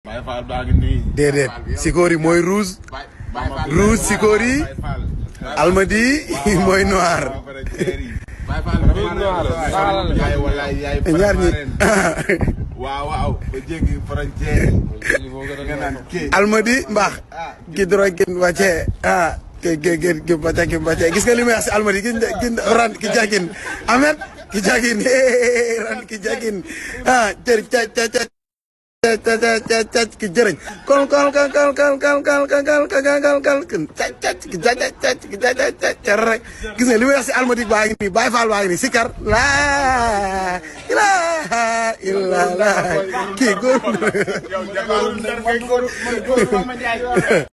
Baye Fall baa ngi nii. déedéet Sikori mooy rouge Baye Baye Fall. rouge Sikori Baye Fall. Almadi mooy noir Baye Fall yaay walaay yaay ñaar ñi waaw waaw ba jéggi frontière yi. nga naan kii. Almadi mbaax ki doro kin wàcce ah ke ke ke ki wàcce ki wàcce gis nga li may wax si Almadi ki ki ran ki jagin Ahmed ki jagin ran ki jagin ah jër ca ca ca ca ca ca ca ki jërëñ kon kon kon kon kon kon kon kon kon kon kon kon kon ca ca ki ca ca ca ki ca ca ca ca rek gis nga li may wax si Almadi baa ngi nii Baye Fall baa ngi nii Sikar laa ilaaha illallah kii góor yow jagaaru ndar kay góor man góor ma Njaay